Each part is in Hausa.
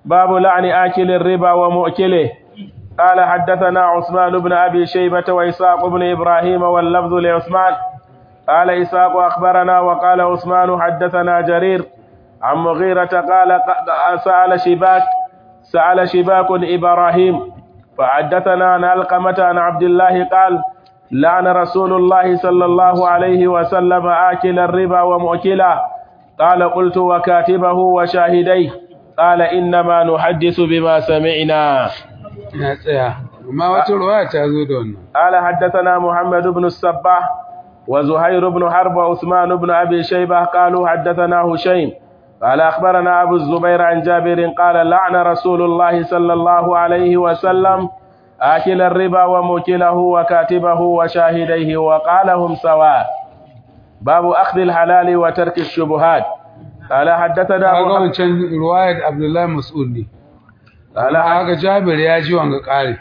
باب لعن آكل الربا ومؤكله قال حدثنا عثمان بن أبي شيبة وإسحاق بن إبراهيم واللفظ لعثمان قال إسحاق أخبرنا وقال عثمان حدثنا جرير عن مغيرة قال سأل شباك سأل شباك إبراهيم فحدثنا عن علقمة عن عبد الله قال لعن رسول الله صلى الله عليه وسلم آكل الربا ومؤكله قال قلت وكاتبه وشاهديه قال إنما نحدث بما سمعنا ya tsaya amma wata ruwaya ta zo da wannan قال حدثنا محمد بن الصباح وزهير بن حرب وعثمان بن أبي شيبة قالوا حدثنا هشيم قال أخبرنا أبو الزبير عن جابر قال لعن رسول الله صلى الله عليه وسلم آكل الربا وموكله وكاتبه وشاهديه وقالهم سواء باب أخذ الحلال وترك الشبهات قال حدثنا kaga محمد wancan ruwayar Abdullahi Mas'ud ne قال kaga Jabir ya ji wanga kare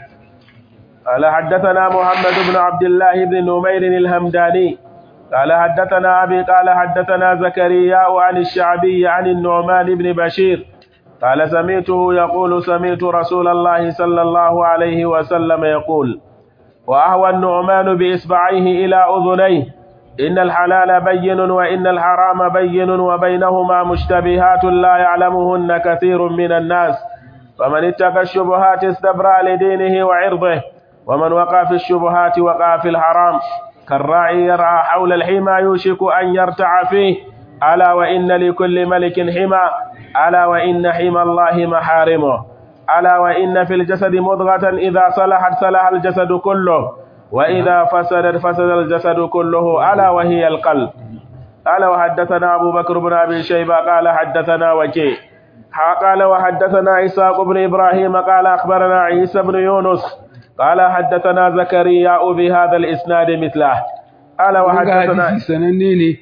قال حدثنا محمد بن عبد الله بن نمير الهمداني قال حدثنا أبي قال حدثنا زكريا عن الشعبي عن النعمان بن بشير قال سمعته يقول سمعت رسول الله صلى الله عليه وسلم يقول وأهوى النعمان بإصبعيه إلى أذنيه إن الحلال بين وإن الحرام بين وبينهما مشتبهات لا يعلمهن كثير من الناس فمن اتقى الشبهات استبرأ لدينه وعرضه ومن وقع في الشبهات وقع في الحرام كالراعي يرعى حول الحمى يوشك أن يرتع فيه ألا وإن لكل ملك حمى ألا وإن حمى الله محارمه ألا وإن في الجسد مضغة إذا صلحت صلح الجسد كله وإذا فسدت فسد الجسد كله ألا وهي القلب قال وحدثنا أبو بكر بن أبي شيبة قال حدثنا وكيع قال وحدثنا إسحاق بن إبراهيم قال أخبرنا عيسى بن يونس قال حدثنا زكريا بهذا الإسناد مثله قال kaga وحدثنا hadisi sananne ne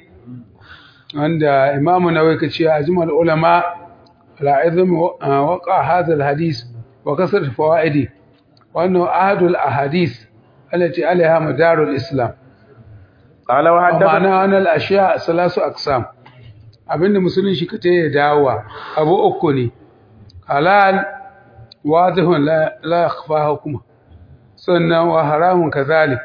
wanda Imam Nawawi kace ajmal ulama ala izm waqa hadha alhadith wa kasrat fawaidi wa annahu ahadul ahadith التي عليها مدار الإسلام قال وحدثنا ma'ana wannan ashiya salasu aqsam abinda musulun shi kace ya dawowa abu uku ne halal wadihun la la yakhfa hukuma sannan wa haramun kazalik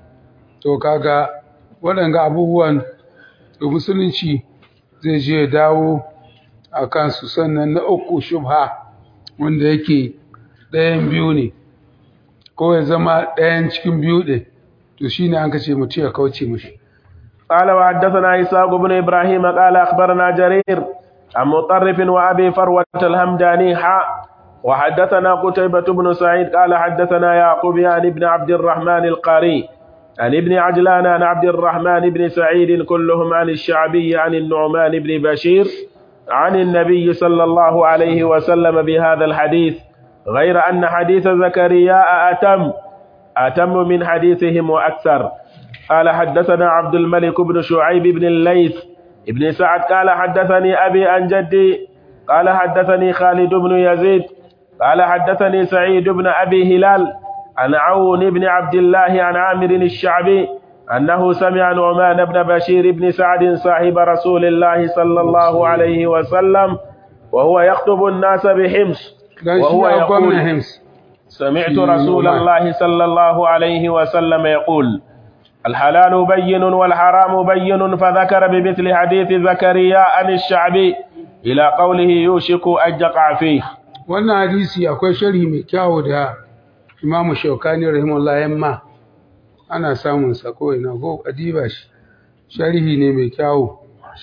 to kaga waɗanga abubuwan da musulunci zai je ya dawo a kansu sannan na uku shubha wanda yake ɗayan biyu ne ko ya zama ɗayan cikin biyu ɗin to shine an kace mutum ya kauce mishi قال وحدثنا إسحاق بن إبراهيم قال أخبرنا جرير عن مطرف وأبي فروة الهمداني حاء وحدثنا قتيبة بن سعيد قال حدثنا يعقوب عن ابن عبد الرحمن القاري عن ابن عجلان عن عبد الرحمن بن سعيد كلهم عن الشعبي عن النعمان بن بشير عن النبي صلى الله عليه وسلم بهذا الحديث غير أن حديث زكريا أتم أتم من حديثهم وأكثر قال حدثنا عبد الملك بن شعيب بن الليث ابن سعد قال حدثني أبي عن جدي قال حدثني خالد بن يزيد قال حدثني سعيد بن أبي هلال عن عون بن عبد الله عن عامر الشعبي أنه سمع نعمان بن بشير بن سعد صاحب رسول الله صلى الله عليه وسلم وهو يخطب الناس بحمص dan shi وهو ya gwamna يقول hims سمعت في رسول نعمان. الله صلى الله عليه وسلم يقول الحلال بين والحرام بين فذكر بمثل حديث زكريا عن الشعبي إلى قوله يوشك أن يقع فيه wannan hadisi akwai sharhi mai kyawu da Imam Shaukani rahimahullah yamma ana samun sa ko ina go adiba shi sharhi ne mai kyawu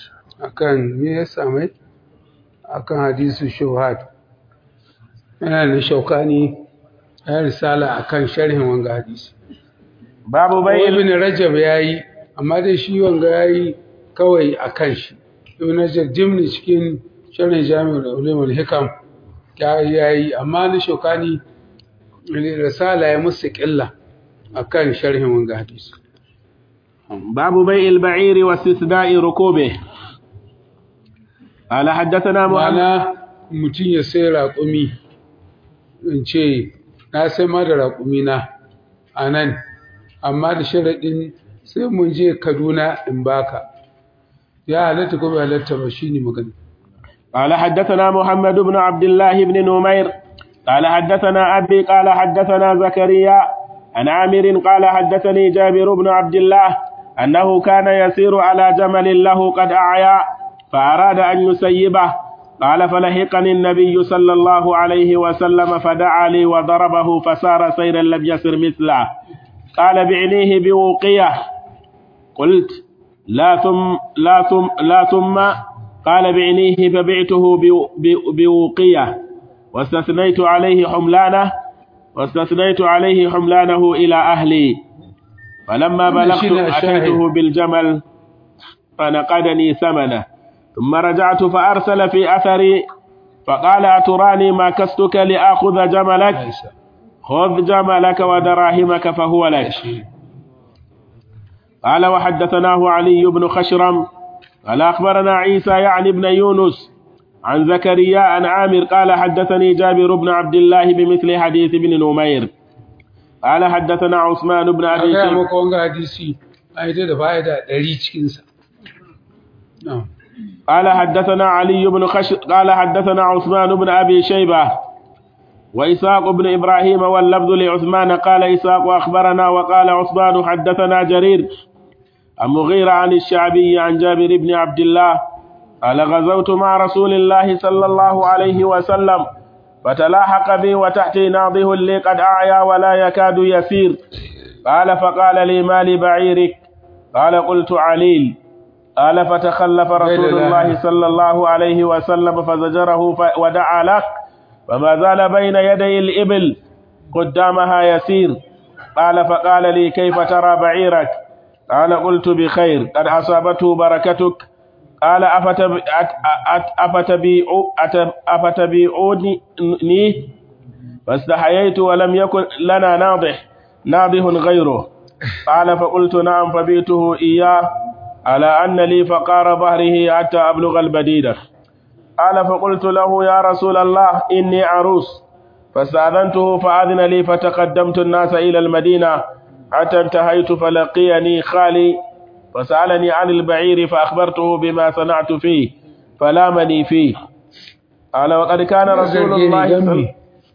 akan me ya samai akan hadisu shuhat yana da Shaukani ya risala akan sharhin wanga hadisi باب ko بيع ibn Rajab yayi amma dai shi wanga yayi kawai akan shi ibn Rajab jimni cikin sharhin Jami'ul Ulum al-Hikam ya yayi amma na Shokani risala ya musu ƙilla akan sharhin wanga hadisi باب بيع البعير واستثناء ركوبه قال حدثنا محمد ma'ana mutum ya sai raƙumi in ce na sai ma da raƙumi na a nan amma da sharaɗin sai mun je kaduna in baka ya halatta ko bai halatta ba shi ne magana قال حدثنا محمد بن عبد الله بن نمير قال حدثنا أبي قال حدثنا زكريا عن عامر قال حدثني جابر بن عبد الله أنه كان يسير على جمل له قد أعيا فأراد أن يسيبه قال فلحقني النبي صلى الله عليه وسلم فدعا لي وضربه فسار سيرا لم يسر مثله قال بعنيه بوقية قلت لا ثم لا ثم لا ثم قال بعنيه فبعته بوقية واستثنيت عليه حملانه واستثنيت عليه حملانه إلى أهلي فلما بلغت أتيته بالجمل فنقدني ثمنه ثم رجعت فأرسل في أثري فقال أتراني ما كستك لآخذ جملك خذ جملك ودراهمك فهو لك قال وحدثناه علي بن خشرم قال أخبرنا عيسى يعني ابن يونس عن زكريا عن عامر قال حدثني جابر بن عبد الله بمثل حديث ابن نمير قال حدثنا عثمان بن أبي شيبة مaka wanga hadisi ai da fa'ida 100 cikin sa na'am قال حدثنا علي بن خش قال حدثنا عثمان بن أبي شيبة وإساق بن إبراهيم واللفظ لعثمان قال إساق أخبرنا وقال عثمان حدثنا جرير عن مغيرة عن الشعبي عن جابر بن عبد الله قال غزوت مع رسول الله صلى الله عليه وسلم فتلاحق بي وتحتي ناضه لي قد أعيا ولا يكاد يسير قال فقال لي ما لبعيرك قال قلت عليل قال فتخلف رسول الله صلى الله عليه وسلم فزجره ودعا له فما زال بين يدي الإبل قدامها يسير قال فقال لي كيف ترى بعيرك قال قلت بخير قد أصابته بركتك قال أفتبيعوني فاستحييت ولم يكن لنا ناضح ناضح غيره قال فقلت نعم فبيته إياه على أن لي فقار ظهره حتى أبلغ البديدة قال فقلت له يا رسول الله إني عروس فاستأذنته فأذن لي فتقدمت الناس إلى المدينة حتى انتهيت فلقيني خالي فسألني عن البعير فأخبرته بما صنعت فيه فلامني فيه قال وقد كان رسول الله صلى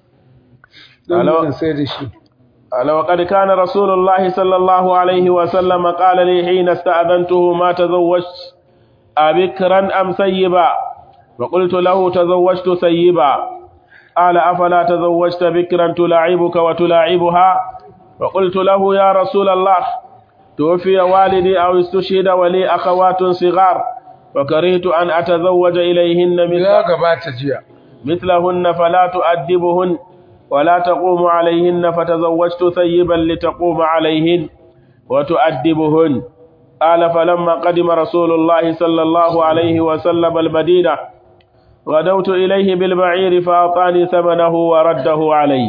قال وقد كان رسول الله صلى الله عليه وسلم قال لي حين استأذنته ما تزوجت أبكرا أم سيبا فقلت له تزوجت سيبا قال أفلا تزوجت بكرا تلاعبك وتلاعبها فقلت له يا رسول الله توفي والدي أو استشهد ولي أخوات صغار فكرهت أن أتزوج إليهن مثل مثلهن فلا تؤدبهن ولا تقوم عليهن فتزوجت ثيبا لتقوم عليهن وتؤدبهن قال فلما قدم رسول الله صلى الله عليه وسلم المدينة غدوت إليه بالبعير فأعطاني ثمنه ورده علي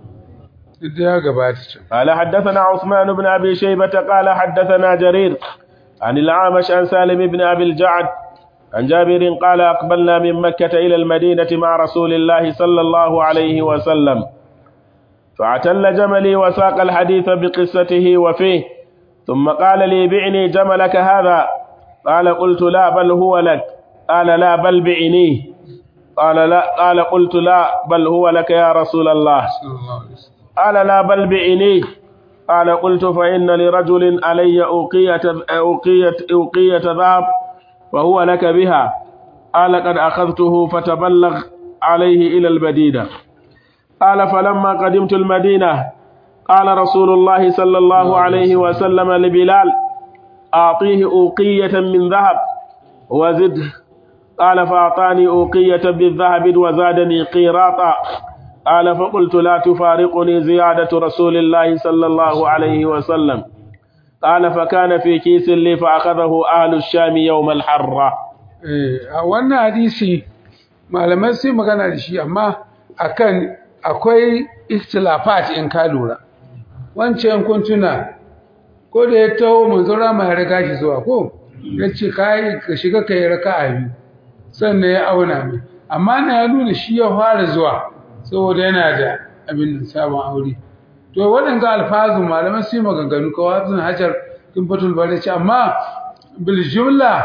قال حدثنا عثمان بن أبي شيبة قال حدثنا جرير عن العامش عن سالم بن أبي الجعد عن جابر قال أقبلنا من مكة إلى المدينة مع رسول الله صلى الله عليه وسلم فاعتل جملي وساق الحديث بقصته وفيه ثم قال لي بعني جملك هذا قال قلت لا بل هو لك قال لا بل بعنيه قال لا قال قلت لا بل هو لك يا رسول الله قال لا بل بعنيه قال قلت فإن لرجل علي أوقية أوقية أوقية ذهب وهو لك بها قال قد أخذته فتبلغ عليه إلى المدينة قال فلما قدمت المدينة قال رسول الله صلى الله عليه وسلم لبلال أعطيه أوقية من ذهب وزد قال فأعطاني أوقية بالذهب وزادني قيراطا قال فقلت لا تفارقني زيادة رسول الله صلى الله عليه وسلم قال فكان في كيس لي فأخذه أهل الشام يوم الحرة a wannan hadisi malamai sai magana da shi amma akan akwai istilafat in ka lura wancan kun tuna ko da ya taho manzora mai riga shi zuwa ko ya ce ka shiga ka yi raka'a biyu sannan ya auna mai amma na ya nuna shi ya fara zuwa saboda yana da abin da sabon aure to waɗanda alfazu malaman su yi maganganu kawai sun hajar kin fatul bari ce amma bil jumla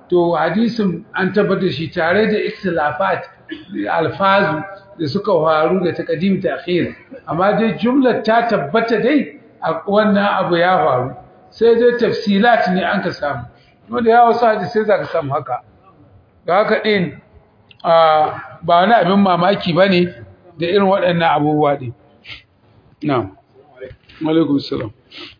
to hadisin an tabbatar shi tare da ikhtilafat alfazu da suka faru da taqdim ta'khir amma dai jumlar ta tabbata dai a wannan abu ya faru sai dai tafsilat ne an ka samu wanda ya wasu hadisi sai ka samu haka ga haka din ba wani abin mamaki bane da irin waɗannan abubuwa din na'am alaikum salam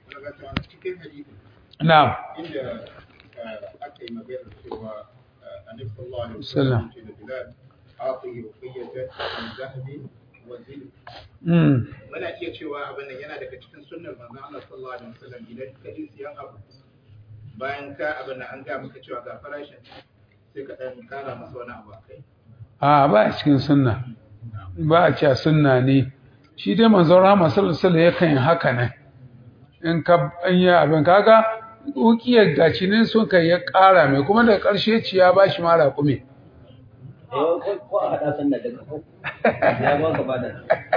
na'am inda aka yi magana cewa annabi sallallahu alaihi Sallam. wasallam ce da Bilal aqi ruqiyatan min zahabi wa zil mm muna iya cewa abin nan yana daga cikin sunnar manzon Allah sallallahu alaihi wasallam idan ka ji siyan abu bayan ka abin nan an ga maka cewa ga farashin sai ka dan kara masa wani abu akai a ba a cikin sunna ba a cewa sunna ne shi dai manzon rahama sallallahu alaihi wasallam yakan yi haka ne in ka an yi abin kaga ukiyar gaci ne sun kai ya ƙara mai kuma da ƙarshe ci ya ba shi mara kume ko a haɗa sannan daga ko ya ba ka bada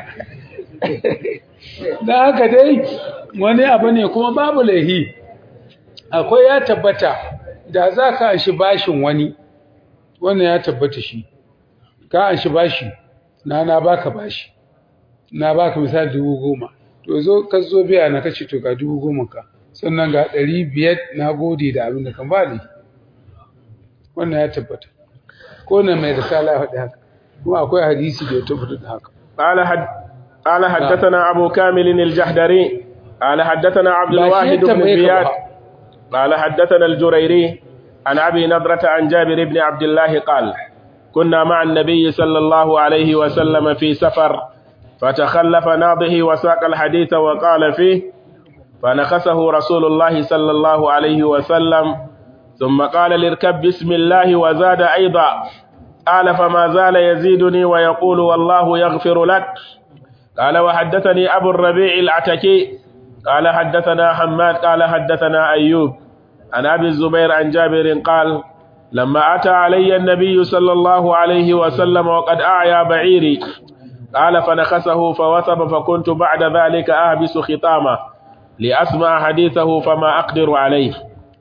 da haka dai wani abu ne kuma babu laihi akwai ya tabbata da za ka shi bashin wani wannan ya tabbata shi ka an shi bashi na na baka bashi na baka misali dubu goma to zo ka zo biya na kace to ga dubu goma ka sannan ga ɗari biyar na gode da abin da kan ba laihi wannan ya tabbata ko na mai risala ya faɗi haka kuma akwai hadisi da ya tabbata da haka قال حد قال حدثنا أبو كامل الجحدري قال حدثنا عبد لا الواحد شيء بن تبعيك زياد بها. قال حدثنا الجريري عن أبي نضرة عن جابر بن عبد الله قال كنا مع النبي صلى الله عليه وسلم في سفر فتخلف ناضه وساق الحديث وقال فيه فنخسه رسول الله صلى الله عليه وسلم ثم قال لاركب بسم الله وزاد أيضا قال فما زال يزيدني ويقول والله يغفر لك قال وحدثني أبو الربيع العتكي قال حدثنا حماد قال حدثنا أيوب عن أبي الزبير عن جابر قال لما أتى علي النبي صلى الله عليه وسلم وقد أعيا بعيري قال فنخسه فوثب فكنت بعد ذلك أهبس خطامه لأسمع حديثه فما أقدر عليه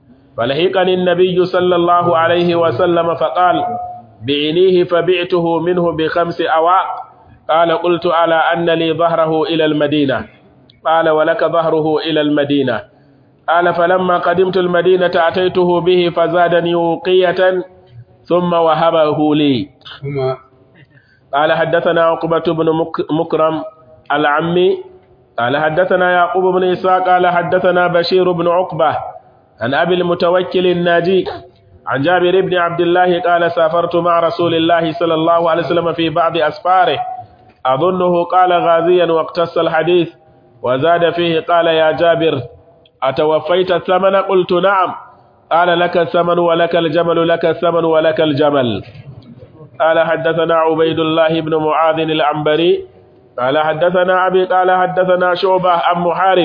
فلحقني النبي صلى الله عليه وسلم فقال بعينيه فبعته منه بخمس أواق قال قلت على أن لي ظهره إلى المدينة قال ولك ظهره إلى المدينة قال فلما قدمت المدينة أتيته به فزادني وقية ثم وهبه لي kuma قال حدثنا عقبة بن مك- مكرم العمي قال حدثنا يعقوب بن إسحاق قال حدثنا بشير بن عقبة عن أبي المتوكل الناجي عن جابر بن عبد الله قال سافرت مع رسول الله صلى الله عليه وسلم في بعض أسفاره أظنه قال غازيا واقتص الحديث وزاد فيه قال يا جابر أتوفيت الثمن قلت نعم قال لك الثمن ولك الجمل لك الثمن ولك الجمل قال حدثنا عبيد الله بن معاذ العنبري قال حدثنا أبي قال حدثنا شعبة عن محارب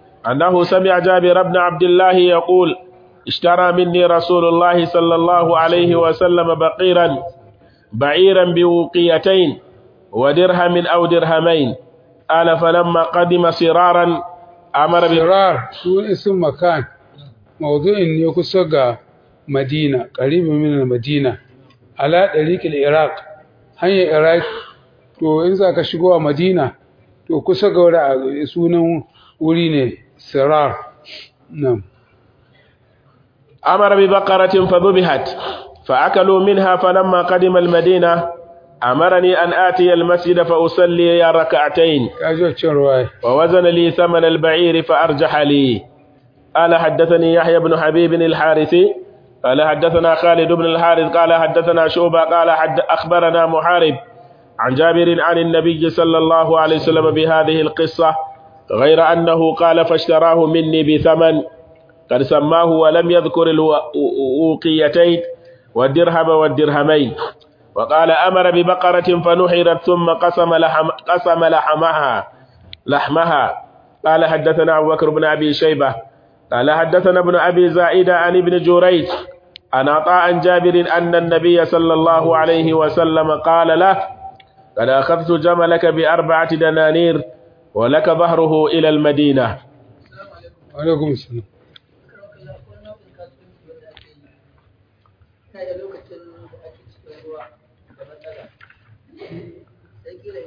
أنه سمع جابر بن عبد الله يقول اشترى مني رسول الله صلى الله عليه وسلم بقيرا بعيرا بوقيتين ودرهم أو درهمين قال فلما قدم صرارا أمر ب... sirar su isin makan mawdu'in ne kusa ga madina qaribin min madina ala dariqil iraq hanyar iraq to in za ka shigo a madina to kusa ga wuri sunan wuri ne sirar nan أمر ببقرة فذبحت فأكلوا منها فلما قدم المدينة أمرني أن آتي المسجد فأصلي ركعتين kaji wacce ruwaya ووزن لي ثمن البعير فأرجح لي قال حدثني يحيى بن حبيب الحارثي قال حدثنا خالد بن الحارث قال حدثنا شعبة قال حد أخبرنا محارب عن جابر عن النبي صلى الله عليه وسلم بهذه القصة غير أنه قال فاشتراه مني بثمن قد سماه ولم يذكر الوقيتين والدرهم والدرهمين وقال أمر ببقرة فنحرت ثم قسم, لحم قسم لحمها لحمها قال حدثنا أبو بكر بن أبي شيبة قال حدثنا ابن أبي زائدة عن ابن جريج عن عطاء عن جابر أن النبي صلى الله عليه وسلم قال له قد أخذت جملك بأربعة دنانير ولك ظهره إلى المدينة alaikum salam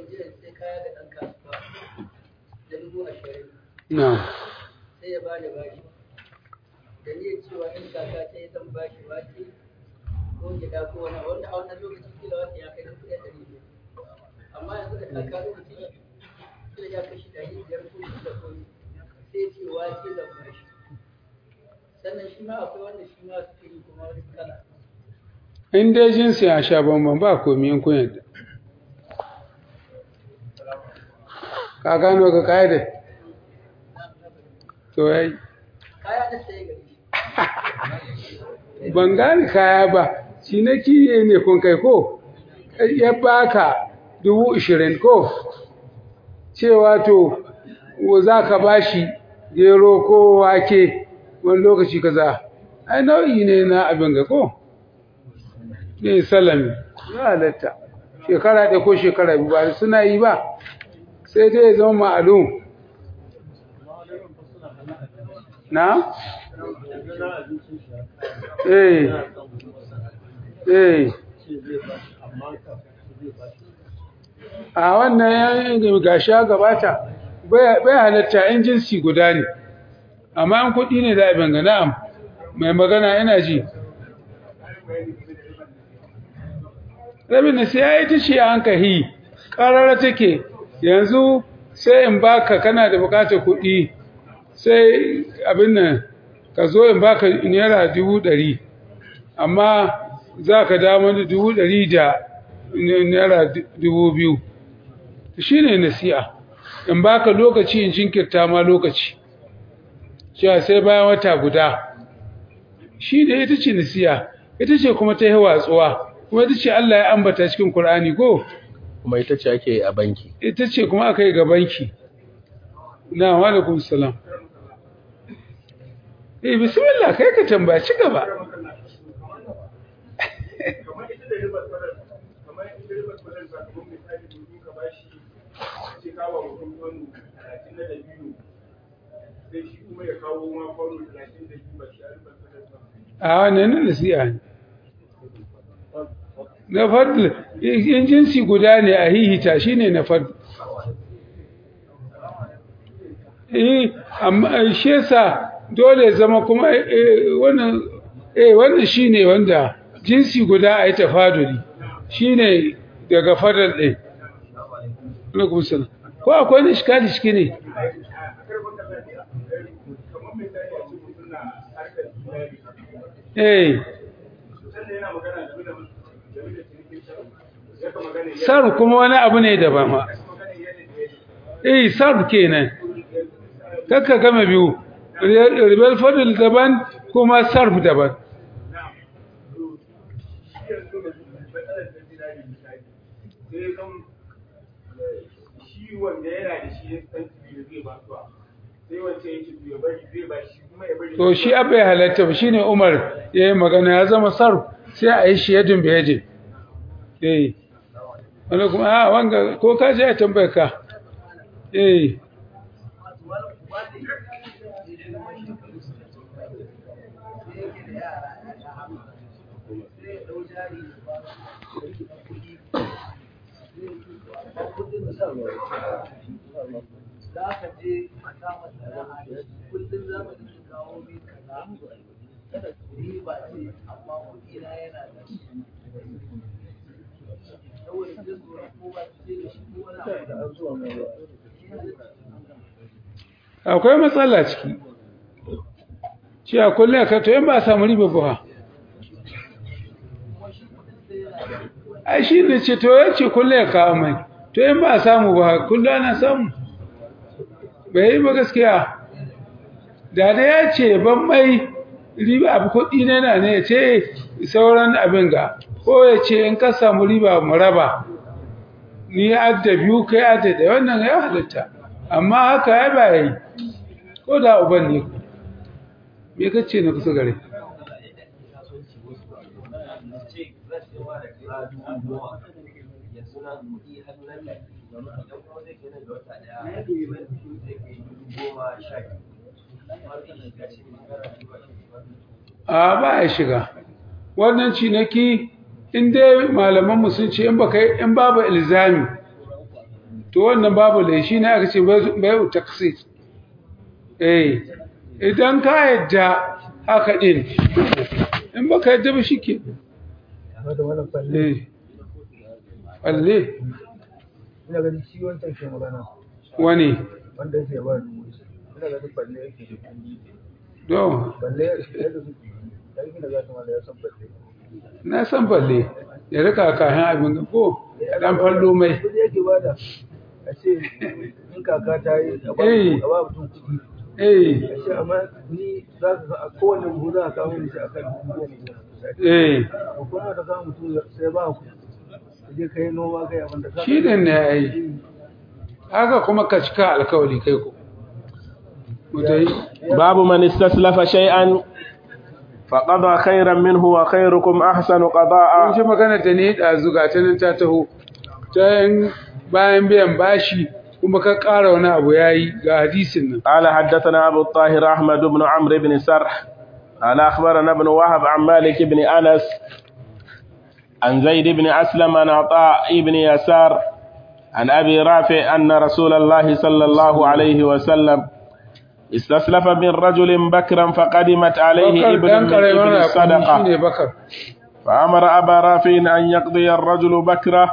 jiya sai kaya da ɗan kasuwa da dubu ashirin na sai ya bada bashi da niyyar cewa in kaka ta yi zan bashi wake ko gida ko wani wanda a wannan lokaci kila wata ya kai dubu ɗaya ɗari biyu amma yanzu da kaka lokaci kila ya kashi ɗari biyar ko shida ko sai ce wake zan bashi sannan shi ma akwai wanda shi ma sufuri kuma wani kala in dai jinsi ya sha bambam ba komi in kun yadda ka gano ka ƙa'ida to yayi kaya da sai gari ban gane kaya ba shi na kiye ne kun kai ko ya baka dubu ishirin ko cewa to za ka bashi gero ko wake wani lokaci kaza ai nau'i ne na abin ga ko ne salami ya halatta shekara ɗaya ko shekara biyu ba suna yi ba sai dai ya zama ma'alum na? eh eh a wannan yayin gasha gabata bai halatta in jinsi guda ne amma an kuɗi ne da abin ga na'am mai magana yana ji rabin da sai ya yi ta ce an kahi ƙarara take yanzu sai in baka kana da bukatar kuɗi sai abin nan ka zo in baka naira dubu ɗari amma za ka dama da dubu ɗari da naira dubu biyu shi ne nasi'a in baka lokaci in jinkirta ma lokaci cewa sai bayan wata guda shi ne ita ce nasi'a ita ce kuma ta yi watsuwa kuma ita ce Allah ya ambata cikin Kur'ani ko kuma ita ce ake a banki ita ce kuma aka yi ga banki na walaikum salam eh bismillah kai ka tambaya ci gaba kamar ita da ribar farar kamar ita ribar farar ba kamar misali domin ka bashi ce kawo mutum kwano talatin da biyu sai shi kuma ya kawo ma kwano talatin da biyu ba shi a ribar farar ba a wannan ne nasiha ne na fadl in jinsi guda ne a hihita shine na fadl eh amma shi yasa dole zama kuma wannan eh wannan shine wanda jinsi guda a yi tafaduli shine daga fadal din alaikum salam ko akwai ne shikali shike ne kamar misali a ce mutum na harkar zinari eh sannan yana magana game da game da cinikin sharu ya ka magana ya sar kuma wani abu ne daban ma magana yadda da yadda eh sar kenan kakka gama biyu ribal fadl daban kuma sarf daban shi yanzu da matsalar ta zinari misali sai kan shi wanda yana da shi ya san da zai ba su sai wancan ya ce to ya bari zai ba shi kuma ya bari to shi abai halatta ba shine Umar yayi magana ya zama sarf sai a yi shi yadin bai yaje eh wani kuma a wanga ko ka je ya tambaye ka eh za ka je a kama sana'a da shi kullum za ka ji kawo min kaza ni ba ce amma kuɗi na yana da shi saboda jin tsoron ko ba su ce da shi ko wani abu da an zuwa mai akwai matsala ciki shi a kullum ka to in ba a samu riba ba ai shi ne ce to ya ce kullum ya kawo mai to in ba a samu ba kullum ana samu bai yi ba gaskiya da da ya ce ban mai riba abu kuɗi ne na ne ya ce sauran abin ga ko ya ce in ka samu riba mu raba ni adda biyu kai adda da wannan ya halitta amma haka ya ba yi ko da uban ne me ka ce na kusa gare a ba ya shiga wannan cinaki in dai malamanmu sun ce in baka in babu ilzami to wannan babu lai shi ne aka ce bai taksi eh idan ka yadda haka din in baka yadda ba shi ke eh balle ina ganin shi wancan ke magana wani wanda yake ba ni ina ganin balle yake da kuɗi don balle yadda su dan gina za ta mala ya san balle na san balle ya rika kayan abin ga ko dan fallo mai kuɗi yake bada a ce in kaka ta yi a ba Eh. a ba mutum kuɗi eh a ce amma ni za ka ga a kowane buhu za ka kawo ni shi akan dubu goma goma misali eh ko kuma ka samu mutum sai ba ku ka je ka yi noma kai abin da ka shi ne ne ai haka kuma ka cika alkawali kai ko mutai باب من استسلف شيئا فقضى خيرا منه وخيركم أحسن an قضاء ji magana ta ne da zuga ta nan ta taho ta yin bayan biyan bashi kuma ka ƙara wani abu yayi ga hadisin nan قال حدثنا أبو الطاهر أحمد بن عمرو بن سرح قال أخبرنا ابن وهب عن مالك بن أنس عن زيد بن أسلم عن عطاء بن يسار عن أبي رافع أن رسول الله صلى الله عليه وسلم استسلف من رجل بكرا فقدمت عليه bakar ابن dan من kareman ابن rakumi الصدقة shine bakar فأمر أبا رافع أن يقضي الرجل بكره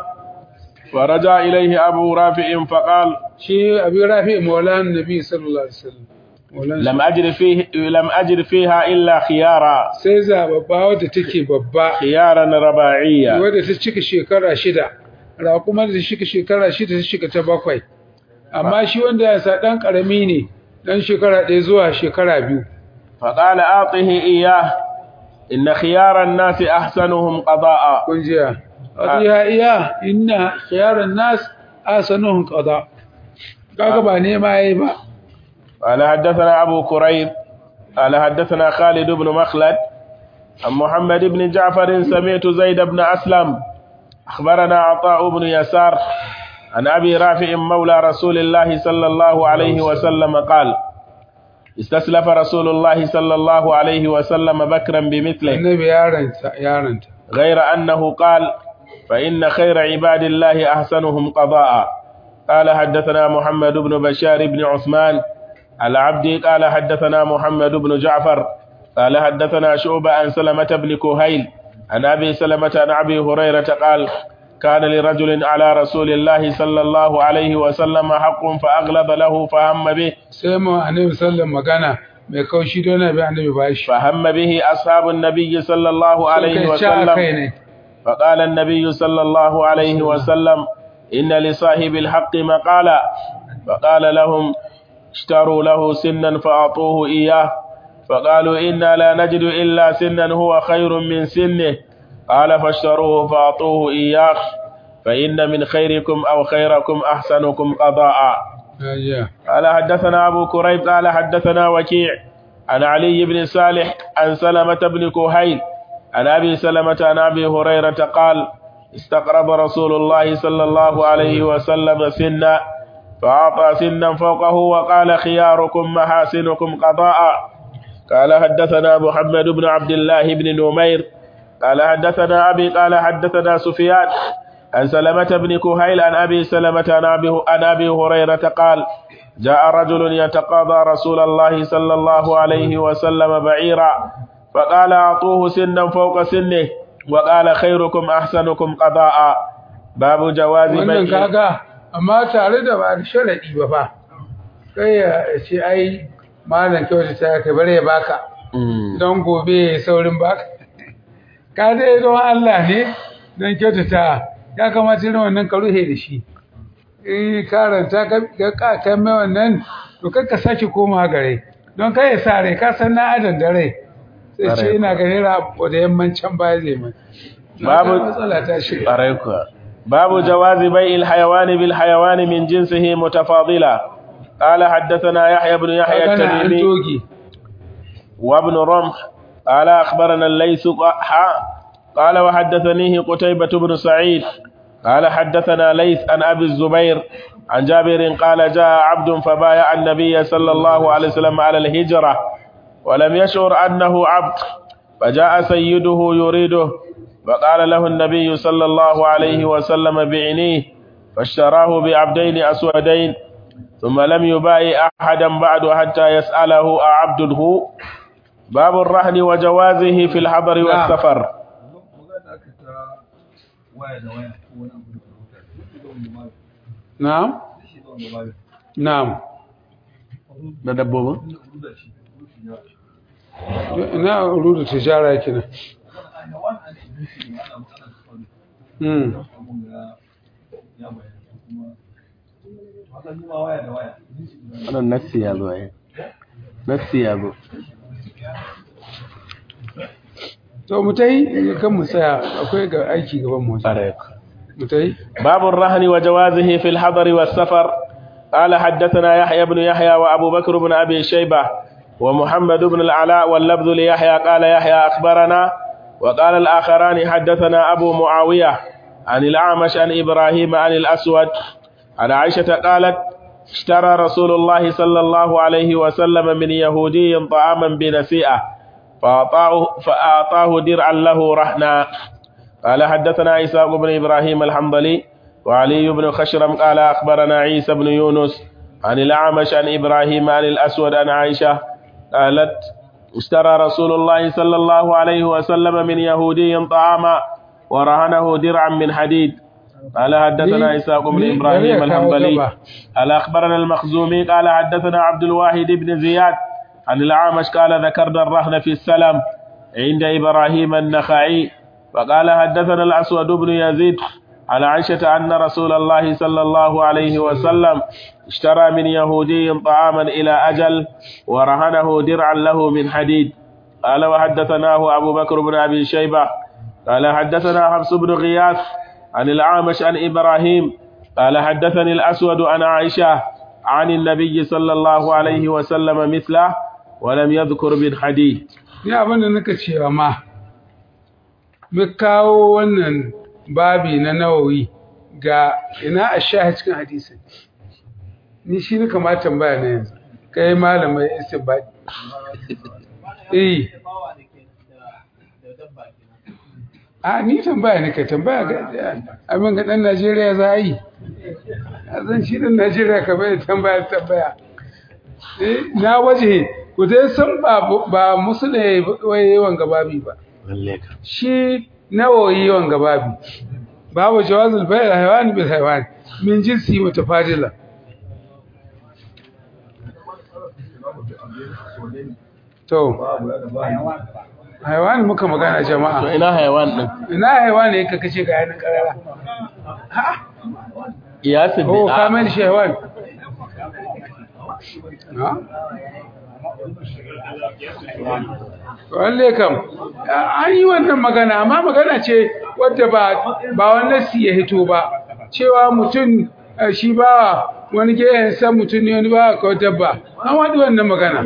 فرجع إليه أبو رافع فقال shi abi rafi maulan nabi sallallahu alaihi wasallam maulan لم أجد فيه لم أجد فيها إلا خيارا sai zababba wadda take babba خيارا رباعيا wadda ta cika shekara shida raƙumar da ta cika shekara shida ta cika ta bakwai amma shi wanda ya sa ɗan ƙarami ne ɗan shekara ɗaya zuwa shekara biyu فقال أعطه إياه إن خيار الناس أحسنهم قضاء kun jiya ya iya inna khiyaran nas asanuhum qada kaga ba nema yayi ba قال حدثنا أبو كريب قال حدثنا خالد بن مخلد عن محمد بن جعفر سمعت زيد بن أسلم أخبرنا عطاء بن يسار عن أبي رافع مولى رسول الله صلى الله عليه وسلم قال استسلف رسول الله صلى الله عليه وسلم بكرا بمثله annabi yaranta yaranta غير أنه قال فإن خير عباد الله أحسنهم قضاء قال حدثنا محمد بن بشار بن عثمان العبدي قال حدثنا محمد بن جعفر قال حدثنا شعبة عن سلمة بن كهيل عن أبي سلمة عن أبي هريرة قال كان لرجل على رسول الله صلى الله عليه وسلم حق فأغلظ له فهم به sai mu annabi sallallahu magana mai kaushi don nabi annabi bashi فهم به أصحاب النبي صلى الله عليه Suka ci a kai وسلم ne فقال النبي صلى الله عليه وسلم إن لصاحب الحق مقالا فقال لهم اشتروا له سنا فأعطوه إياه فقالوا إنا لا نجد إلا سنا هو خير من سنه قال فاشتروه فأعطوه إياه فإن من خيركم أو خيركم أحسنكم قضاء Ya jiya. قال حدثنا أبو كريب قال حدثنا وكيع عن علي بن صالح عن سلمة بن كهيل عن أبي سلمة عن أبي هريرة قال استقرض رسول الله صلى الله عليه وسلم سنا فأعطى سنا فوقه وقال خياركم محاسنكم قضاء قال حدثنا محمد بن عبد الله بن نمير قال حدثنا أبي قال حدثنا سفيان عن سلمة بن كهيل عن أبي سلمة عن أبي, عن أبي هريرة قال جاء رجل يتقاضى رسول الله صلى الله عليه وسلم بعيرا فقال أعطوه سنا فوق سنه وقال خيركم أحسنكم قضاء باب جواز wannan بيع kaga amma tare da ba da sharadi ba fa kai ya ce ai malam kyauta ta kai bare ya baka Mm. don gobe ya saurin baka ka dai don Allah ne don kyautata ya kamata irin wannan ka ruhe da shi in karanta ka ka kai mai wannan to kar ka sake koma gare don kai ya sa rai ka san na adan da rai sai ce Ƙwarai ina ga hira da yammancin baya zai mai Babu- Na ga matsala ta shiga عليكم باب جواز بيع الحيوان بالحيوان من جنسه متفاضلا قال حدثنا يحيى بن يحيى magana an التميمي toge وابن رمح قال أخبرنا الليث حا قال وحدثنيه قتيبة بن سعيد قال حدثنا ليث عن أبي الزبير عن جابر قال جاء عبد فبايع النبي صلى الله عليه وسلم على الهجرة ولم يشعر أنه عبد فجاء سيده يريده فقال له النبي صلى الله عليه وسلم بعنيه فاشتراه بعبدين أسودين ثم لم يبايع أحدا بعد حتى يسأله أعبده باب الرهن وجوازه في الحضر والسفر na'am na'am da dabbobin ina rudu tijara kina hmm wannan nassi ya zo eh nassi ya zo to mu tai kan mu tsaya akwai ga aiki gaban mu mu tai باب الرهن وجوازه في الحضر والسفر قال حدثنا يحيى بن يحيى وأبو بكر بن أبي شيبة ومحمد بن العلاء واللفظ ليحيى قال يحيى أخبرنا وقال الآخران حدثنا أبو معاوية عن الأعمش عن إبراهيم عن الأسود عن عائشة قالت اشترى رسول الله صلى الله عليه وسلم من يهودي طعاما بنسيئة فأعطاه, فأعطاه درعا له رهنا قال حدثنا إسحاق بن إبراهيم الحنظلي وعلي بن خشرم قال أخبرنا عيسى بن يونس عن الأعمش عن إبراهيم عن الأسود عن عائشة قالت اشترى رسول الله صلى الله عليه وسلم من يهودي طعاما ورهنه درعا من حديد قال حدثنا إسحاق بن إبراهيم الحنظلي قال أخبرنا المخزومي قال حدثنا عبد الواحد بن زياد عن الأعمش قال ذكرنا الرهن في السلم عند إبراهيم النخعي وقال حدثنا الأسود بن يزيد عن عائشة أن رسول الله صلى الله عليه وسلم اشترى من يهودي طعاما إلى أجل ورهنه درعا له من حديد قال وحدثناه أبو بكر بن أبي شيبة قال حدثنا حفص بن غياث عن العامش عن إبراهيم قال حدثني الأسود عن عائشة عن النبي صلى الله عليه وسلم مثله ولم يذكر من حديد ni abin da naka cewa ma mu kawo wannan babi na nawawi ga ina a shahi cikin hadisin ni shi ne kamata tambaya na yanzu kai malamai istibadi eh a ni tambaya ne ka tambaya ga abin ga dan Najeriya za a yi a zan shi dan Najeriya ka bai tambaya tambaya eh na waje ku dai san ba ba musulai wai yawan gababi ba shi nawawi yawan gababi babu jawazul bayr haywan bil haywan min jinsi mutafadila to haywan muka magana jama'a to ina hayawan din ina haywan ne ka kace ga yanin karara iyasin oh kamar shi haywan ha walle kam an yi wannan magana amma magana ce wadda ba ba wannan si ya hito ba cewa mutum shi ba wani gehen san mutum ne wani ba ko dabba an wadi wannan magana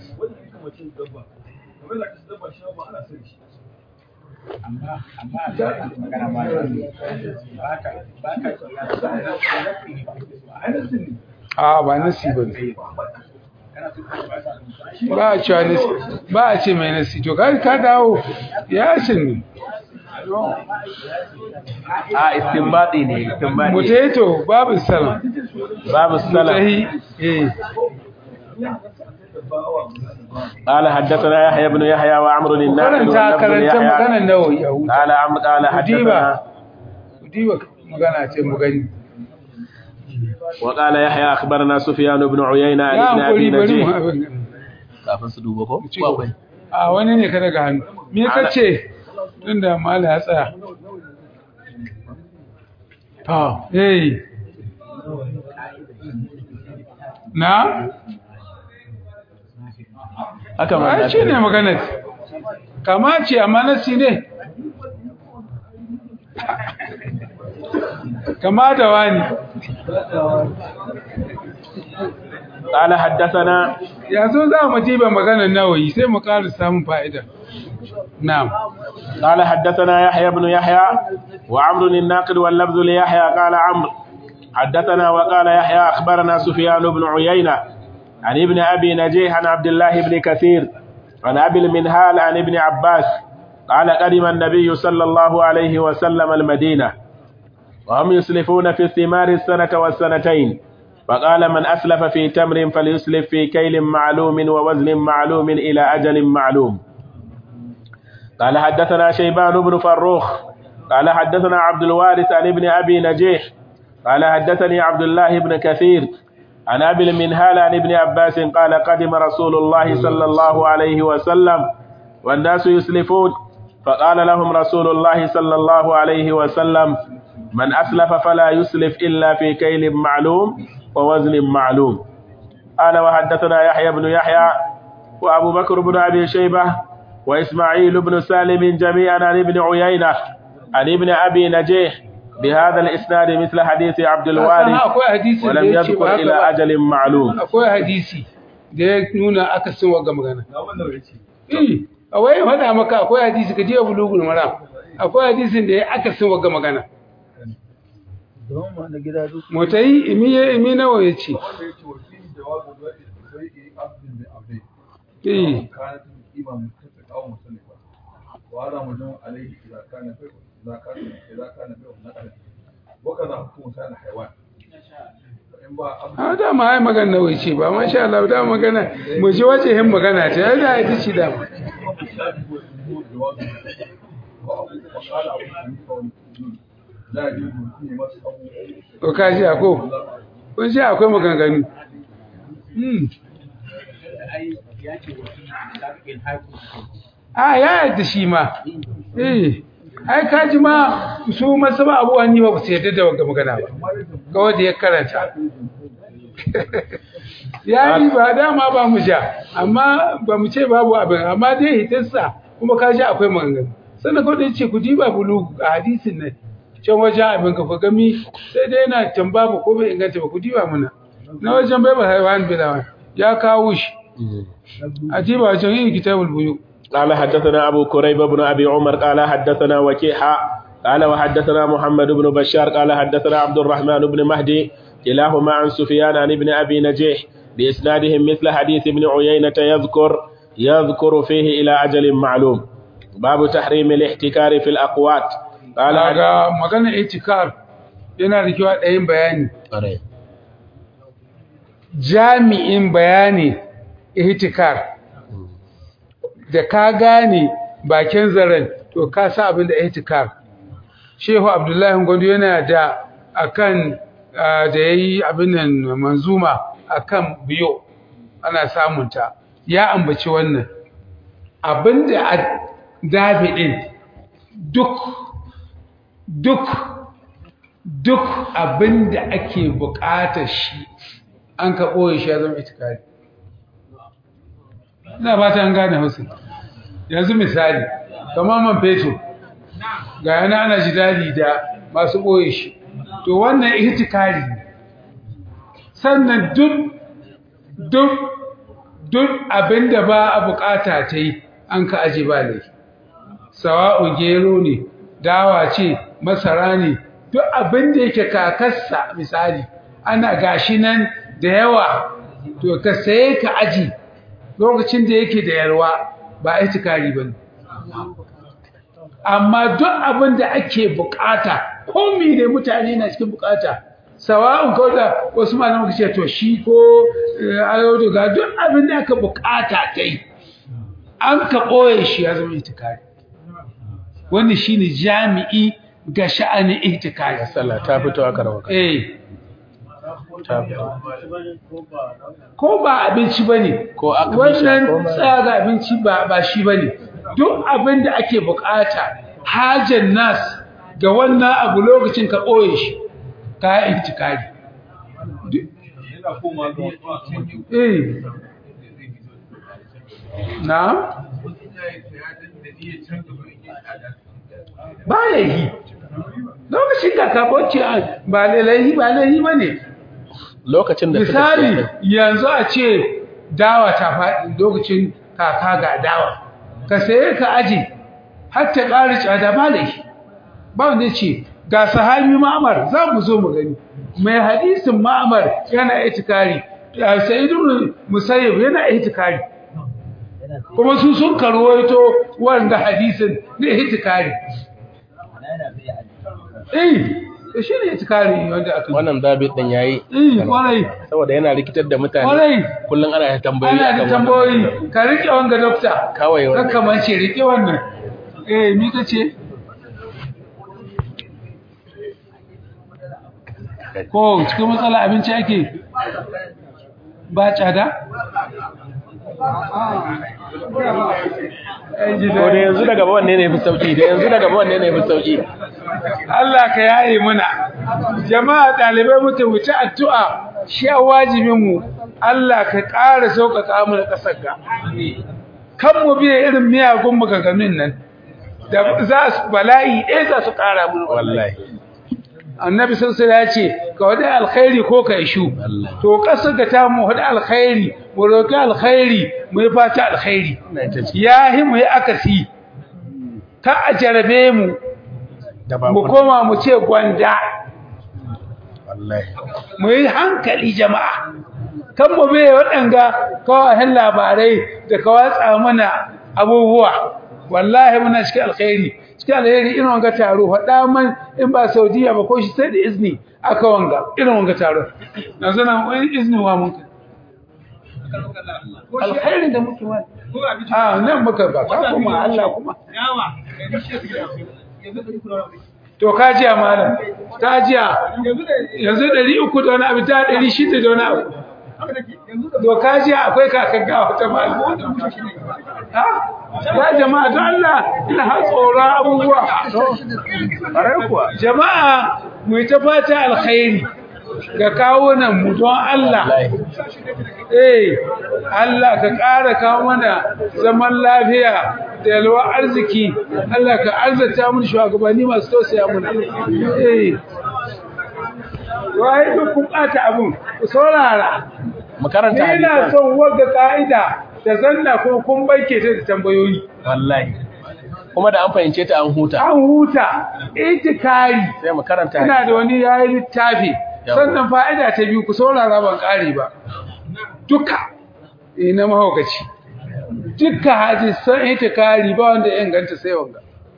a ba nasi ba ne ba a cewa nasi ba a ce mai nasi to ka ka dawo ya ne a istinbadi ne istinbadi mutaito babu salam babu salam mutahi eh قال حدثنا يحيى بن يحيى وعمر الناقد karanta واللفظ karanta ليحيى maganar nawawi a huta قال عم قال حدثنا diba magana ce mu gani وقال يحيى اخبرنا سفيان بن عيينة عن ya ابن ابي hankuri bari mu نجيح abin nan. kafin su duba ko ci gaba. a wani ne ka daga hannu me ka ce tunda mala ya tsaya to eh na haka ma ai shi ne maganar kama ce amma nasi ne kama da wani قال حدثنا yanzu za mu diba maganar nawayi sai mu ƙara samun fa'ida na'am قال حدثنا يحيى بن يحيى وعمر الناقد واللفظ ليحيى قال عمرو حدثنا وقال يحيى أخبرنا سفيان بن عيينة عن ابن أبي نجيح عن عبد الله بن كثير عن أبي المنهال عن ابن عباس قال قدم النبي صلى الله عليه وسلم المدينة وهم يسلفون في الثمار السنة والسنتين فقال من أسلف في تمر فليسلف في كيل معلوم ووزن معلوم إلى أجل معلوم قال حدثنا شيبان بن فروخ قال حدثنا عبد الوارث عن ابن أبي نجيح قال حدثني عبد الله بن كثير عن أبي المنهال عن ابن عباس قال قدم رسول الله صلى الله عليه وسلم والناس يسلفون فقال لهم رسول الله صلى الله عليه وسلم من أسلف فلا يسلف إلا في كيل معلوم ووزن معلوم قال وحدثنا يحيى بن يحيى وأبو بكر بن أبي شيبة وإسماعيل بن سالم جميعا عن ابن عيينة عن ابن أبي نجيح بهذا الإسناد مثل حديث عبد الوارث akwai hadisi da ولم ya ce ba يذكر haka إلى ba أجل معلوم akwai hadisi da ya nuna akasin wagga magana ga wannan ya ce eh a waye faɗa maka akwai hadisi ka je bulugul maram akwai hadisin da ya akasin wagga magana don ma na gida duk motai imi ya imi nawa ya ce wanda ya ce wa fi jawabu da sai yi abdin mai abdai eh كانت القيمة متفقة أو مختلفة وهذا مجموع عليه إذا كان بيع إذا كان إذا كان بيع نقلا وكذا حكم سائر الحيوان فإن باع a da ma ai magana nawa ya ce ba masha Allah da magana mu ji wajehin magana ta ya da ita ce da mu جواز وقال أبو حنيفة والمسلمين لا يجوز فيه مس أو ko ka ji ako kun ji akwai maganganu hmm a ya yadda shi ma eh ai ka ji ma su masu ba abuwa ni ba su yadda da wagga magana ba kawai da ya karanta ya yi ba dama ba mu sha amma ba mu ce babu abin amma dai hitarsa kuma ka ji akwai maganganu sannan kawai da ce ku ji ba bulu a hadisin nan can wajen abin ka gami sai dai yana tamba ba ko bai inganta ba ku ji ba muna na wajen bai ba haiwan bilawan ya kawo shi a ji ba wajen yin kitabul buyu قال حدثنا أبو كريب بن أبي عمر قال حدثنا وكيحة قال وحدثنا محمد بن بشار قال حدثنا عبد الرحمن بن مهدي كلاهما عن سفيان عن ابن أبي نجيح بإسنادهم مثل حديث ابن عيينة يذكر يذكر فيه إلى أجل معلوم باب تحريم الاحتكار في الأقوات قال ga magana itikar yana da kyau a ɗayin bayani jami'in bayani ihtikar da ka gane bakin zaren to ka sa abin da ihtikar shehu abdullahi gondo yana da akan ah, da yayi abin nan manzuma akan biyo ana samunta ya ambaci wannan abinda a dabi'in duk duk duk abinda ake buƙatar shi an ka ɓoye shi ya zama itikari ina ba ta an gane hausa yanzu misali kamar man fetur ga yana ana jidali da masu ɓoye shi to wannan itikari ne sannan duk duk duk abinda ba a bukata ta yi an ka aje ba laifi sawa'u gero ne dawa ce masara ne duk abinda yake kakarsa misali ana gashi nan da yawa to ka saye ka aji lokacin da yake da yarwa ba itikari ba ne amma duk abin da ake bukata ko ne mutane na cikin bukata sawa'un ko da wasu malaman ce to shi ko ayo ga duk abin da aka bukata kai an ka ɓoye shi ya zama itikari wannan shine jami'i ga sha'anin itikari sallah ta fito aka rawa eh ta fito ko ba abinci bane Ko aka fi sha, ko wannan ba- tsaya ga abinci ba ba shi bane duk abin da ake bukata hajan nas ga wannan abu lokacin ka ɓoye shi ka yi itikari yana koma ga wasu eh na ba laihi lokacin da ka bauce ba laihi ba laihi ba ne lokacin da suka misali siya yanzu a ce dawa ta faɗi lokacin kaka ga dawa ka saye ka aji har ta ƙari tsada ba laihi ba wanda ya ce ga sahabi ma'amar za mu zo mu gani mai hadisin ma'amar yana itikari sa'idun musayyib yana itikari kuma su sun karwaito wanda hadisin na itikari eh to shi ne itikari wanda aka wannan zabit din yayi eh kwarai saboda yana rikitar da mutane kwarai kullum ana ta tambayoyi ana da akan wannan. tambayoyi ka rike wanga dokta kawai ka wannan kamance rike wannan eh mi kace ko cikin matsala abinci ake ba tsada ko da yanzu daga ba wanne ne fi sauki da yanzu daga ba wanne ne fi sauki Allah ka yaye muna jama'a dalibai mutum wuce addu'a shi a wajibin mu Allah ka ƙara sauƙaƙa mu da ƙasar ga kan mu biye irin miyagun maganganun nan da za su bala'i ɗaya za su ƙara mu wallahi annabi sun ya ce ka wadi alkhairi ko ka ishu to ƙasar ga ta mu wadi alkhairi mu roƙi alkhairi mu yi fata alkhairi ya yi mu yi akasi ka a jarabe mu da ba mu koma mu ce gwanda wallahi mu yi hankali jama'a kan mu bai waɗanga kawahin labarai da ka watsa mana abubuwa wallahi muna cikin alkhairi cikin alkhairi irin wanga taro faɗa man in ba saudiya ba ko shi sai da izini aka wanga irin wanga taro yanzu nan wani izini wa mun kai alkhairi da muke wani a nan muka ba ka kuma Allah kuma to ka ji malam ta jiya yanzu 300 da wani abu ta 600 da wani abu to ka ji akwai kakan gawa ta malam ha ya jama'a don Allah ina ha tsoron abubuwa ƙarar kuwa jama'a mu yi ta fata alkhairi ga kawunan mu don Allah eh Allah ka ƙara kawo mana zaman lafiya da yalwa arziki Allah ka arzata mun shugabanni masu tausaya mun eh wai duk kun ɓata abun ku saurara mu karanta ni ina hadisan son wagga ka'ida da zanna ko kun baike ta da tambayoyi wallahi kuma da an fahimce ta an huta an huta itikari sai mu karanta ina da wani yayi littafi Yawa. sannan fa'ida ta biyu ku saurara ban kare ba duka ina mahaukaci duka hadisan itikari ba wanda ya inganta sai wanga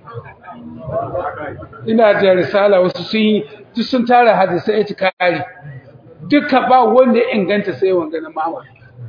ina da risala wasu sun yi duk sun tara hadisan itikari duka ba wanda ya inganta sai wanga na mama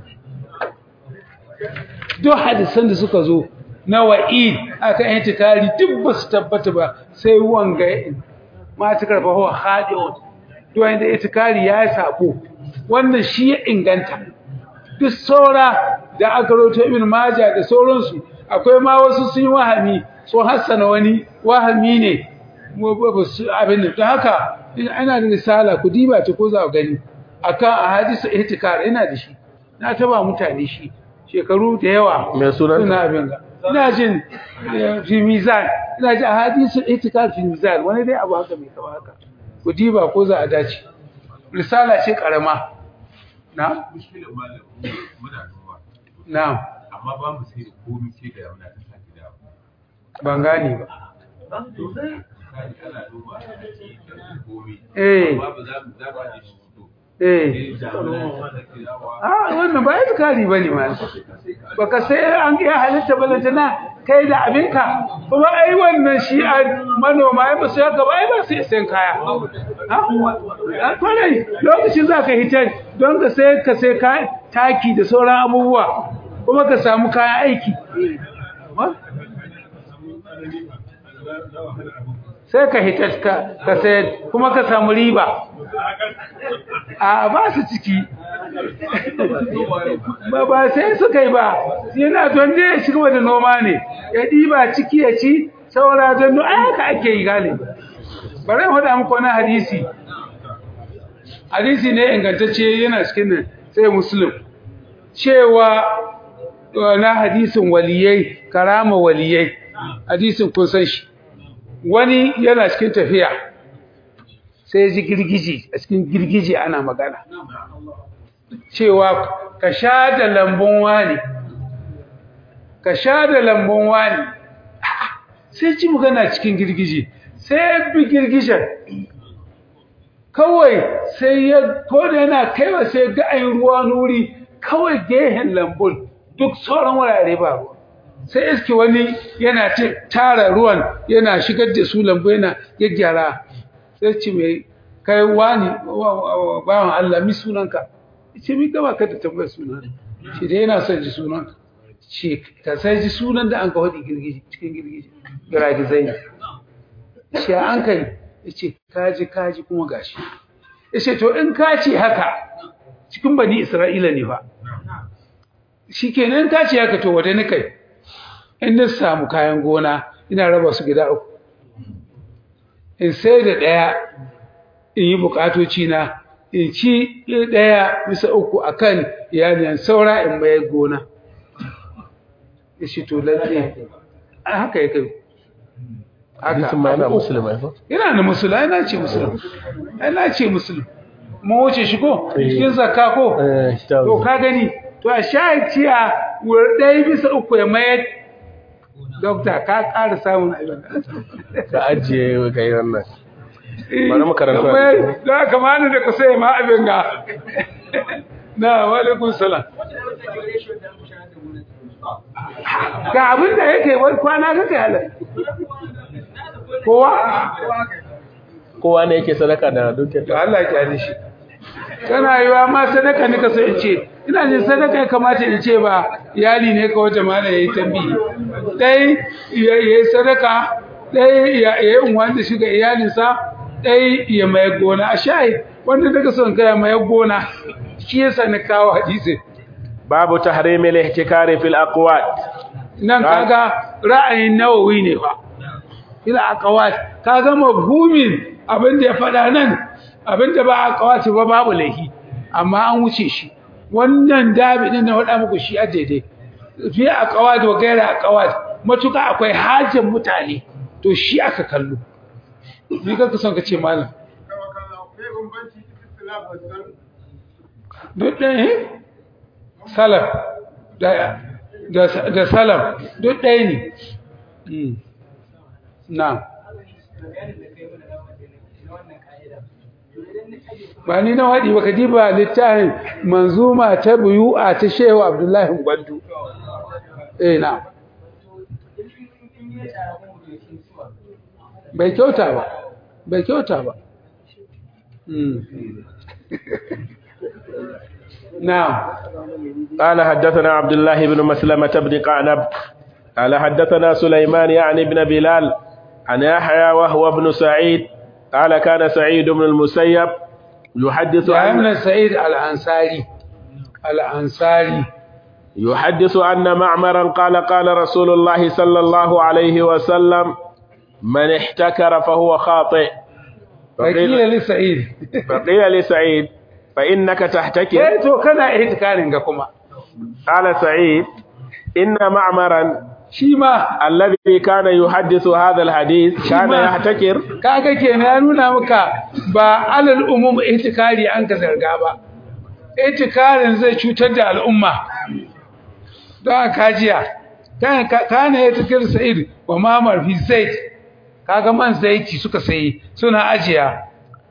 duk hadisan da suka zo na wa'id akan itikari duk ba su tabbata ba sai wanga ya in matakar fa huwa khadi'un duk wanda itikari ya yi sabo wannan shi ya inganta duk saura da aka roto ibn majah da sauransu akwai ma wasu sun yi wahami sun hassana wani wahami ne mu ba ba su abin nan don haka ina da risala ku diba ta ko za ku gani akan ahadisu ihtikar ina da shi na taba mutane shi shekaru da yawa Mai sunanta? suna abin ga ina jin eh, fi mizan ina jin ahadisu ihtikar fi mizan wani dai abu haka mai kama haka ku diba ko za a dace risala ce karama na mushkilin malam muna noma na amma ba mu sai da komai sai da muna ta sake da ban gane ba misali ana noma a ci da komai eh amma ba za mu za ba da shi to eh sai da muna ta sake dawa a wannan ba itikari bane ma baka sai an ga halitta balantana kai da abinka kuma ai wannan shi a manoma ai ba su yaka ba ai ba su sayan kaya ha a kwarai lokacin za ka hitar don ka sai ka sai kayan taki da sauran abubuwa kuma ka samu kayan aiki sai ka hitar ka ka sai kuma ka samu riba a ba su ciki ba ba sai suka yi ba yana don dai ya shiga da noma ne ya ɗiba ciki ya ci saura don ai haka ake yi gane bari mu faɗa muku wani hadisi hadisi ne ingantacce yana cikin nan sai muslim cewa uh, na hadisin waliyai karama waliyai hadisin kun san shi wani yana cikin tafiya sai ya ji girgiji a cikin girgiji ana magana cewa ka sha da lambun wani ka sha da lambun wani A'a, sai ji magana cikin girgije sai ya bi girgijen kawai sai ya koda yana kaiwa sai ga ayin ruwa nuri kawai gehen lambun duk sauran wurare ba ruwa sai iske wani yana ta- tara ruwan yana shigar da su lambu yana gyaggyara sai ce mai kai wani bawan Allah mi sunanka ce mi gaba ka da tambayar sunan shi dai yana son ji sunanka ce ka sai ji sunan da an ka faɗi girgiji cikin girgiji giragizai ce an kai ya ce kaji kaji kuma gashi ya ce to in ka ce haka cikin bani isra'ila ne ba shi kenan ka ce haka to wata ni kai in na samu kayan gona ina raba su gida uku in sai da ɗaya in yi bukatoci na in ci ɗaya bisa uku akan iyaliyan saura in mayar gona ya ce to lalle haka ya kai hadisin ma yana musulmai ko yana da musulma yana ce musulma yana ce musulma mun wuce shi ko cikin zakka ko eh to ka gani to a sha ciya wur ɗaya bisa uku ya mayar dokta ka ƙara samun abin ka ajiye ka yi wannan bari mu karanta Akwai da kamar da ka sai ma abin ga na wa alaikum salam ga abin da yake wai kwana kake halar kowa kowa ne yake sadaka da dukiyar to Allah ya kyale shi kana yiwa ma sadaka ne ka sai in ce ina jin sadaka ya kamata in ce ba iyali ne ka wata mala yayi tambihi dai ya yi sadaka dai ya yi unwan da shi ga iyalinsa dai ya mai gona a shayi wanda daga son kai mai gona shi yasa na kawo hadisi babu tahrimil ihtikari fil aqwat nan kaga ra'ayin nawawi ne fa ila aqwat kaga mafhumin abin da ya faɗa nan abin da ba aqwat ba babu laifi amma an wuce shi wannan dabi din na faɗa muku shi a daidai fi aqwat wa gaira aqwat matuka akwai hajin mutane to shi aka kallo ni kanka son ka ce malam duk ɗaya salaf da da salaf duk ɗaya ne na ba ni na waɗi ba ka diba littafin manzuma ta buyu'a ta shehu abdullahi gwandu eh na bai kyauta ba bai kyauta ba na'am قال حدثنا عبد الله بن مسلمة بن قعنب قال حدثنا سليمان يعني ابن بلال عن يحيى وهو ابن سعيد قال كان سعيد بن المسيب يحدث ya عن ibn sa'id al-ansari al-ansari يحدث أن معمرا قال قال رسول الله صلى الله عليه وسلم من احتكر فهو خاطئ wakila li sa'id فقيل لسعيد فإنك تحتكر eh to kana ihtikarin ga kuma قال سعيد إن معمرا shi ma الذي كان يحدث هذا الحديث كان ما- يحتكر kaga kenan ya nuna maka ba alal umum ihtikari an ka zarga ba ihtikarin zai cutar da al'umma don kajiya kana kana ihtikar sa'id wa mamar fi zait kaga man zaiti suka sayi suna ajiya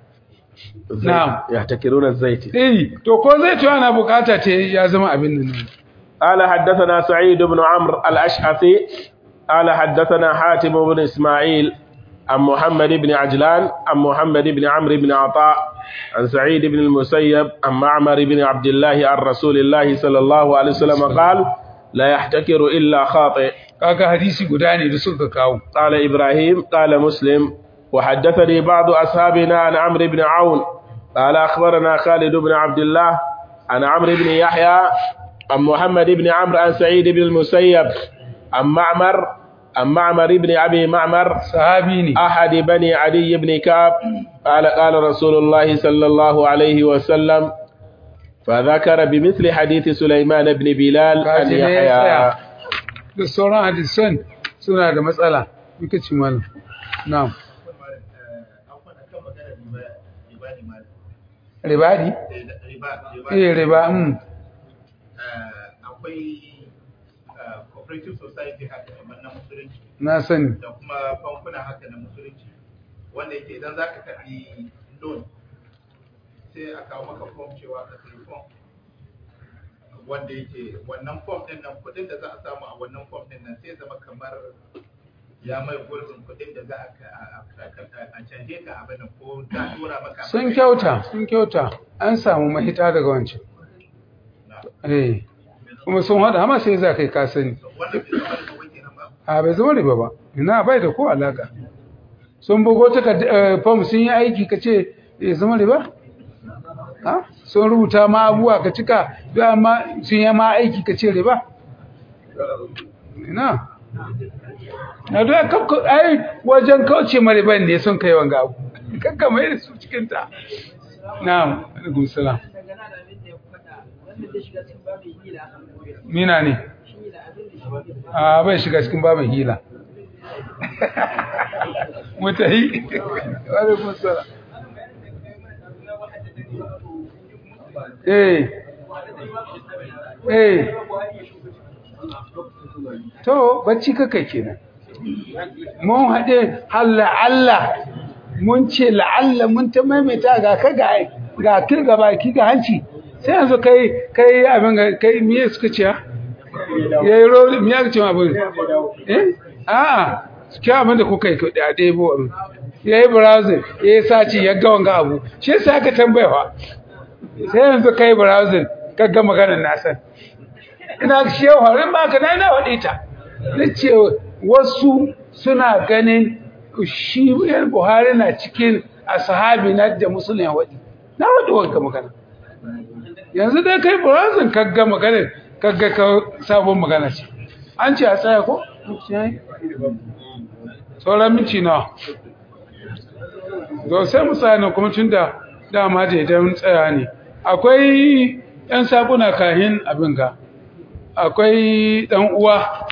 Na'am. يحتكرون الزيت eh to ko zai to ana bukata ta ya zama abin nan قال حدثنا سعيد بن عمرو الأشعثي قال حدثنا حاتم بن إسماعيل عن محمد بن عجلان عن محمد بن عمرو بن عطاء عن سعيد بن المسيب عن معمر بن عبد الله عن رسول الله صلى الله عليه وسلم قال لا يحتكر إلا خاطئ kaga hadisi guda ne da suka kawo قال إبراهيم قال مسلم وحدثني بعض أصحابنا عن عمرو بن عون قال أخبرنا خالد بن عبد الله عن عمرو بن يحيى عن محمد بن عمرو عن سعيد بن المسيب عن معمر عن معمر بن أبي معمر sahabi ne أحد بني عدي بن كعب قال قال رسول الله صلى الله عليه وسلم فذكر بمثل حديث سليمان بن بلال عن kaji ne ya يحيى tsaya da sauran hadisan suna da matsala muka ci mana na'am akwai akan magana riba riba ne ma ribadi riba riba eh riba mm eh, akwai eh, cooperative society haka kamar na musulunci na sani da kuma bankuna haka na musulunci wanda yake idan za ka karɓi loan sai a kawo maka form cewa ka sayi form wanda yake wannan form din nan kudin da za a samu a wannan form din nan sai ya zama kamar ya mai gurbin kuɗin da za a a canje ka abin nan ko za a tura maka sun kyauta sun kyauta an samu mahita daga wancan eh kuma sun hada amma sai za kai ka sani wannan bai zama da kawai kenan ba a bai zama riba ba ina bai da ko alaka sun bugo ta fam sun yi aiki ka ce ya zama riba ha sun rubuta ma abuwa ka cika da amma sun yi ma aiki ka ce riba ina na da kakka ai wajen kauce ma riban ne sun kai wanga abu kakka mai da su cikin ta na'am alaikum salam daga nan abin da ya faɗa wanda zai shiga cikin babin hila mina ne shi da abin da shi a bai shiga cikin babin hila mutahi alaikum salam eh eh to bacci kaka kenan mun haɗe halla Allah mun ce la'alla mun ta maimaita ga ka ga ga kirga baki ga hanci sai yanzu kai kai abin ga kai miye suka ce yayi roli miye aka ce ma abin eh a'a ki abin da kuka yi ko da dai bo abin yayi browsing yayi saci ya ga wanga abu shi yasa aka tambayawa sai yanzu kai browsing ka ga maganar na san ina shehu harin ba ka na ina waɗe ta nace wasu suna ganin shi yan buhari na cikin ashabi na da musulun waɗi na waɗi wanka magana yanzu dai kai burazin kagga magana kagga ka sabon magana ce an ce a tsaya ko? sauran minci na zo sai mu tsaya kuma tun da dama da idan tsaya ne akwai yan sabuna kahin abin ga akwai ɗan uwa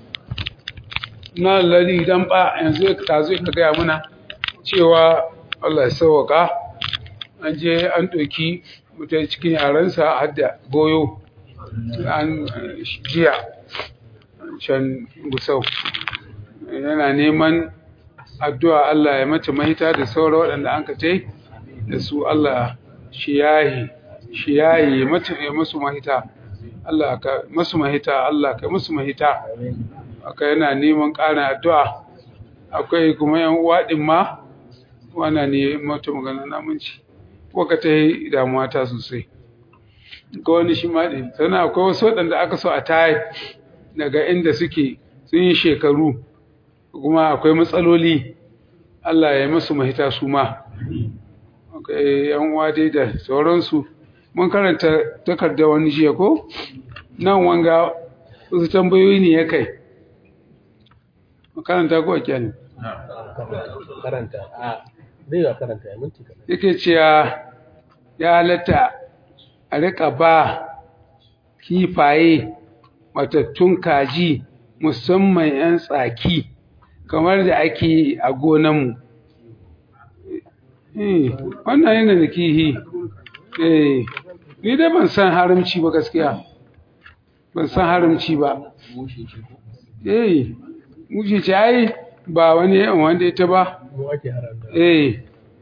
na lari dan ba yanzu ta zo ka gaya muna cewa Allah ya sauwaka an je an ɗauki mutum cikin yaransa har da goyo an jiya can gusau yana neman addu'a Allah ya mace mahita da sauran waɗanda an ka tai da su Allah shi yayi shi yayi ya masu mahita Allah ka masu mahita Allah ka masu mahita aka yana neman ƙarin addu'a akwai kuma yan uwa din ma wana ne mata magana namunci waka ta yi damuwa ta sosai ga wani shi ma din sannan akwai wasu waɗanda aka so a tayi daga inda suke sun yi shekaru kuma akwai matsaloli Allah ya yi masu mahita su ma akwai yan uwa dai da sauransu mun karanta takardar wani jiya ko nan wanga wasu tambayoyi ne ya kai makaranta ko kyani karanta a baiwa karanta ya minti kaɗan yake cewa ya halatta a rika ba kifaye matattun kaji musamman 'yan tsaki kamar da ake a gonanmu wannan yana da kihi eh ni dai ban san haramci ba gaskiya ban san haramci ba eh mushe ce ai ba wani yan wanda ita ba mu ake haramta eh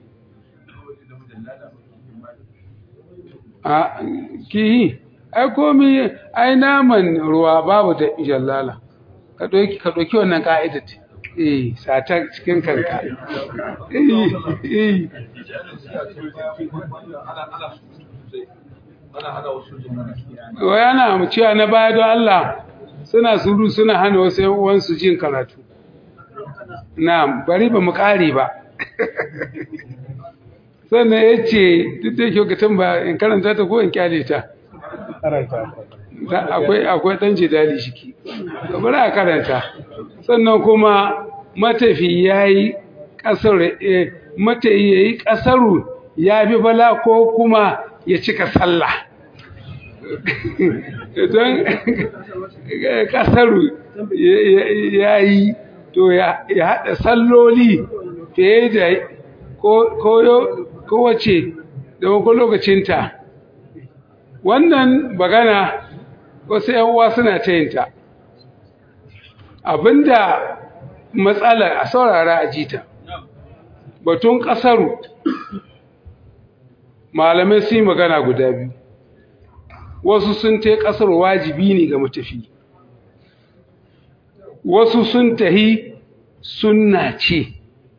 a kihi ai komi ai naman ruwa babu da jallala ka doki ka doki wannan ka'idar eh sata cikin kanka eh eh wai ana mu cewa na baya don Allah suna suru suna hana wasu yan uwansu jin karatu na bari ba mu kare ba sannan ya ce duk da yake gatan ba in karanta ta ko in kyale ta karanta akwai akwai dan jidali shiki bari a karanta sannan kuma matafi yayi kasar matafi yayi kasaru ya bi bala ko kuma ya cika sallah don kasaru ya yi to ya haɗa salloli fiye da kowace da wakon lokacinta wannan bagana wasu uwa suna ta yinta abinda matsala a saurara a jita batun ƙasaru malamai sun yi magana guda biyu wasu sun ta ƙasar wajibi ne ga matafi wasu sun tahi sunna ce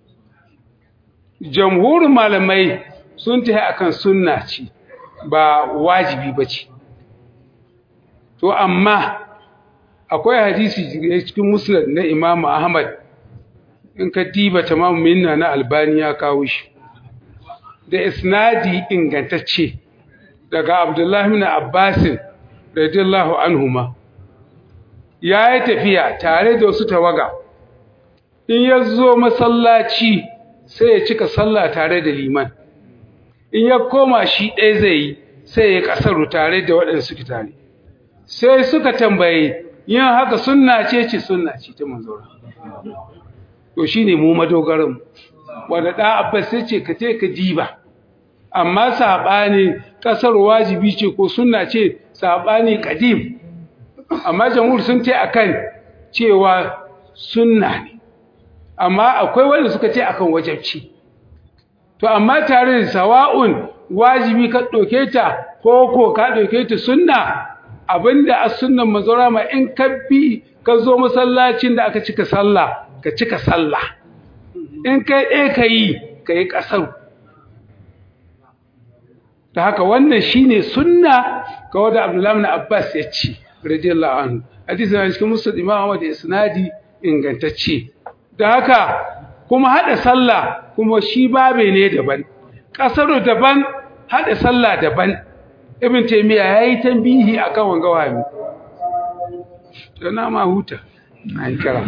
jamhurin malamai sun tafi akan sunna ce ba wajibi ba ce to amma akwai hadisi cikin musnad na imamu ahmad in ka diba tamamu minna na albani ya kawo shi da isnadi ingantacce daga abdullahi bin abbasin radiyallahu anhuma ya yi tafiya tare da wasu tawaga in ya zo masallaci sai ya cika sallah tare da liman in ya koma shi ɗaya zai yi sai ya ƙasaru tare da waɗanda suke tare sai suka tambaye yin haka sunna ce ce sunna ce ta manzora to shine mu madogaran wanda da abbas sai ce ka ce ka diba amma sabani kasar wajibi ce ko sunna ce sabani kadim amma jamhur sun ce akan cewa sunna ne amma akwai wanda suka ce akan wajibci to amma tare da sawa'un wajibi ka doke ta ko ko ka doke ta sunna abinda as sunnan mazura ma in ka bi ka zo masallacin da aka cika sallah ka cika sallah in kai ɗaya ka yi ka yi ƙasar ta haka wannan shine sunna ga wanda abdullahi na abbas ya ce radiyallahu anhu hadisi na cikin musul imam ahmad isnadi ingantacce da haka kuma hada sallah kuma shi babe ne daban ƙasar daban hada sallah daban ibn taymiya yayi tambihi akan wanga wani to na ma huta an kira